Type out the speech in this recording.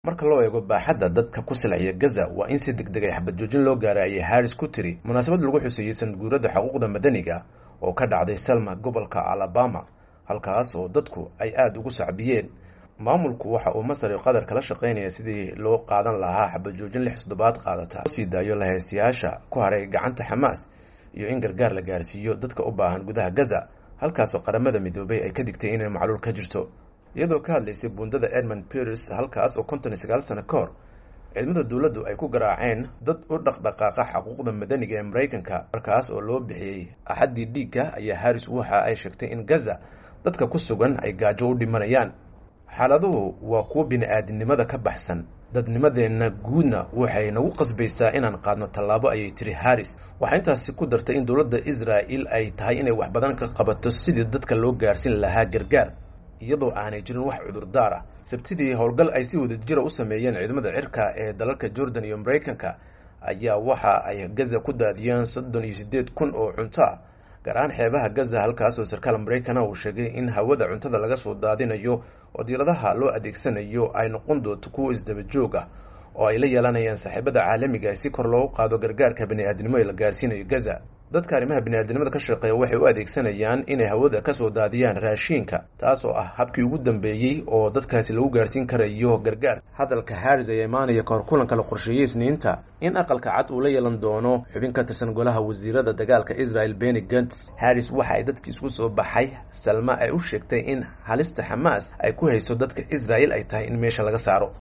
marka loo eego baaxadda dadka ku silciya gaza waa in si deg deg ay xabad joojin loo gaaray ayay harris ku tiri munaasabad lagu xuseeyey sanadguurada xuquuqda madaniga oo ka dhacday selma gobolka alabama halkaas oo dadku ay aada ugu sacbiyeen maamulku waxa uu masar iyo qatar kala shaqaynaya sidii loo qaadan lahaa xabad joojin lix toddobaad qaadata sii daayo lahaystayaasha ku haray gacanta xamaas iyo in gargaar la gaarsiiyo dadka u baahan gudaha gaza halkaasoo qaramada midoobay ay ka digtay inay macluul ka jirto iyadoo ka hadlaysay buundada edmund peres halkaas oo konton iyo sagaal sano ka hor ciidamada dowladdu ay ku garaaceen dad u dhaqdhaqaaqa xuquuqda madaniga ee maraykanka markaas oo loo bixiyey axaddii dhiigga ayaa harris waxa ay sheegtay in gaza dadka ku sugan ay gaajo u dhimanayaan xaaladuhu waa kuwo bini-aadinimada ka baxsan dadnimadeenna guudna waxay nagu qasbaysaa inaan qaadno tallaabo ayay tiri harris waxaa intaasi ku dartay in dowladda israa'il ay tahay inay wax badan ka qabato sidii dadka loo gaarsin lahaa gargaar iyadoo aanay jirin wax cudurdaar ah sabtidii howlgal ay si wadajira u sameeyeen ciidamada cirka ee dalalka jordan iyo maraykanka ayaa waxa ay gaza ku daadiyeen soddon iyo siddeed kun oo cunto ah gaar ahaan xeebaha gaza halkaas oo sarkaal maraykana uu sheegay in hawada cuntada laga soo daadinayo oo diiradaha loo adeegsanayo ay noqon doonto kuwo isdaba joog ah oo ay la yeelanayaan saaxiibada caalamiga si kor loogu qaado gargaarka bani-aadnimo ee la gaarsiinayo gaza dadka arrimaha bini-aadnimada ka shaqeeya waxay u adeegsanayaan inay hawada kasoo daadiyaan raashiinka taas oo ah habkii ugu dambeeyey oo dadkaasi lagu gaarsiin karayo gargaar hadalka harris ayaa imaanaya kahor kulanka la qorsheeyey isniinta in aqalka cad uu la yeelan doono xubin ka tirsan golaha wasiirada dagaalka israel beni gants harris waxa ay dadkii isku soo baxay salma ay u sheegtay in halista xamaas ay ku hayso dadka israel ay tahay in meesha laga saaro